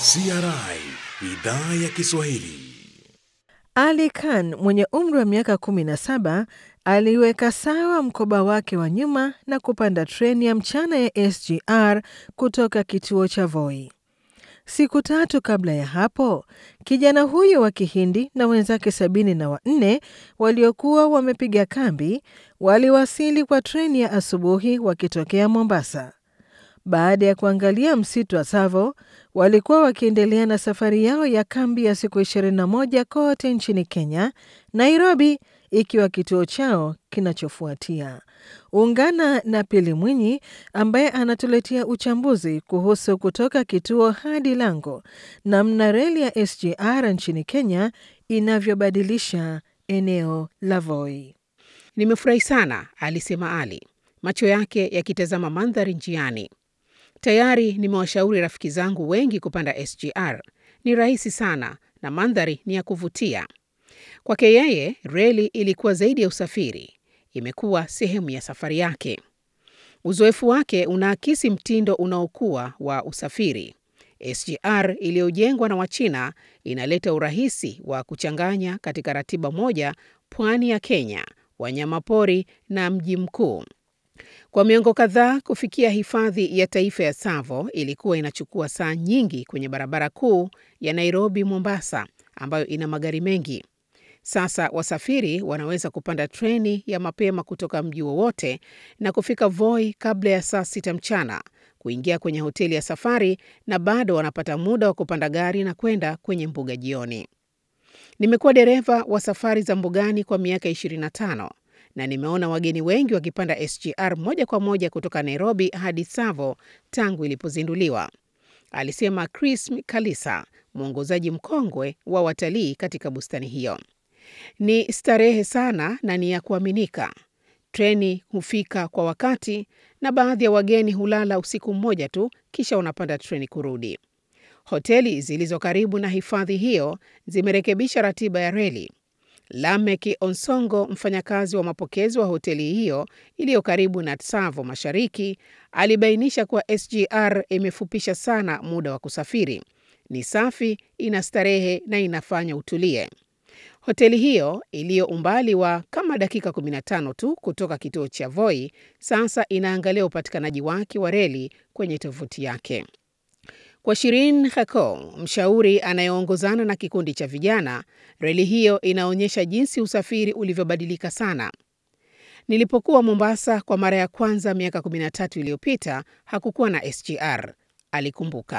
CRI idhaa ya Kiswahili. Ali Khan mwenye umri wa miaka 17 aliweka sawa mkoba wake wa nyuma na kupanda treni ya mchana ya SGR kutoka kituo cha Voi. Siku tatu kabla ya hapo, kijana huyo wa Kihindi na wenzake sabini na wanne waliokuwa wamepiga kambi waliwasili kwa treni ya asubuhi wakitokea Mombasa. Baada ya kuangalia msitu wa Tsavo, walikuwa wakiendelea na safari yao ya kambi ya siku 21 kote nchini Kenya, Nairobi ikiwa kituo chao kinachofuatia. Ungana na Pili Mwinyi ambaye anatuletea uchambuzi kuhusu kutoka kituo hadi lango, namna reli ya SGR nchini Kenya inavyobadilisha eneo la Voi. Nimefurahi sana, alisema Ali, macho yake yakitazama mandhari njiani. Tayari nimewashauri rafiki zangu wengi kupanda SGR. Ni rahisi sana na mandhari ni ya kuvutia. Kwake yeye, reli ilikuwa zaidi ya usafiri, imekuwa sehemu ya safari yake. Uzoefu wake unaakisi mtindo unaokuwa wa usafiri. SGR iliyojengwa na Wachina inaleta urahisi wa kuchanganya katika ratiba moja pwani ya Kenya, wanyamapori na mji mkuu. Kwa miongo kadhaa kufikia hifadhi ya taifa ya Tsavo ilikuwa inachukua saa nyingi kwenye barabara kuu ya Nairobi Mombasa, ambayo ina magari mengi. Sasa wasafiri wanaweza kupanda treni ya mapema kutoka mji wowote na kufika Voi kabla ya saa sita mchana, kuingia kwenye hoteli ya safari na bado wanapata muda wa kupanda gari na kwenda kwenye mbuga jioni. Nimekuwa dereva wa safari za mbugani kwa miaka 25 na nimeona wageni wengi wakipanda SGR moja kwa moja kutoka Nairobi hadi Tsavo tangu ilipozinduliwa, alisema Chris Kalisa, mwongozaji mkongwe wa watalii katika bustani hiyo. Ni starehe sana na ni ya kuaminika. Treni hufika kwa wakati na baadhi ya wageni hulala usiku mmoja tu, kisha wanapanda treni kurudi. Hoteli zilizo karibu na hifadhi hiyo zimerekebisha ratiba ya reli. Lamek Onsongo, mfanyakazi wa mapokezi wa hoteli hiyo iliyo karibu na Tsavo Mashariki, alibainisha kuwa SGR imefupisha sana muda wa kusafiri. Ni safi, ina starehe na inafanya utulie. Hoteli hiyo iliyo umbali wa kama dakika 15 tu kutoka kituo cha Voi sasa inaangalia upatikanaji wake wa reli kwenye tovuti yake. Kwa Shirin Khako, mshauri anayeongozana na kikundi cha vijana, reli hiyo inaonyesha jinsi usafiri ulivyobadilika sana. Nilipokuwa Mombasa kwa mara ya kwanza miaka 13 iliyopita, hakukuwa na SGR, alikumbuka.